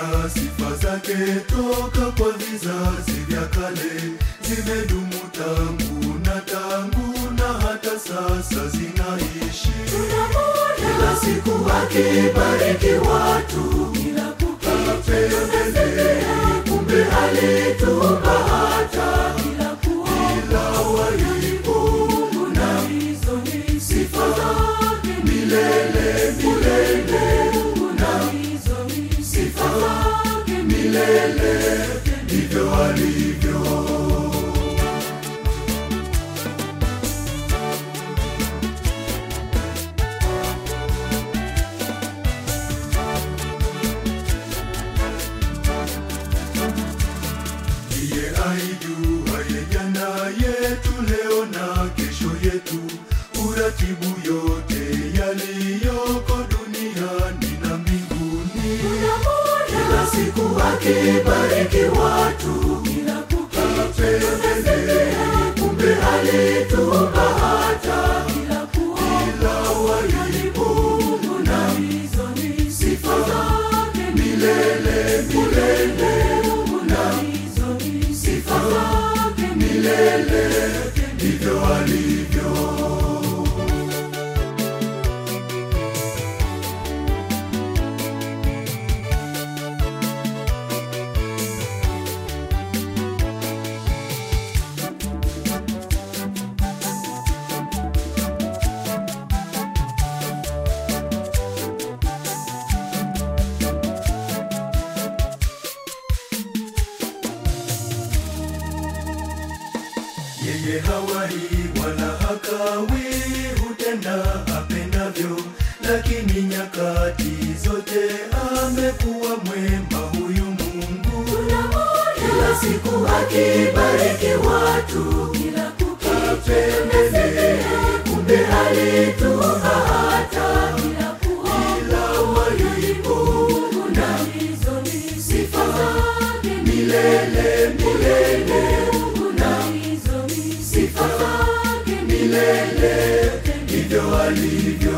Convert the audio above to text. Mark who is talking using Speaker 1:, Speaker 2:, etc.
Speaker 1: na sifa zake toka kwa vizazi vya kale zimedumu tangu na tangu na hata sasa zinaishi kila siku akibariki watu apendele kumbe alitupa hata ila walipo na sifa zake milele milele na sifa zake milele ndivyo alivyo ndiye aijuaye jana yetu leo na kesho yetu uratibu yote yaliyoko duniani na mbinguni kila siku akibariki watu apendele kumbe alitupa hata ila walipo na sifa zake milele milele na sifa zake milele ndivyo alivyo yeye hawahi wala hakawi hutenda apendavyo lakini nyakati zote amekuwa mwema huyu mungu kila siku akibariki watu apendele kumbe alitupa hata ila walipo na sifa zake milele milele na sifa zake milele ndivyo alivyo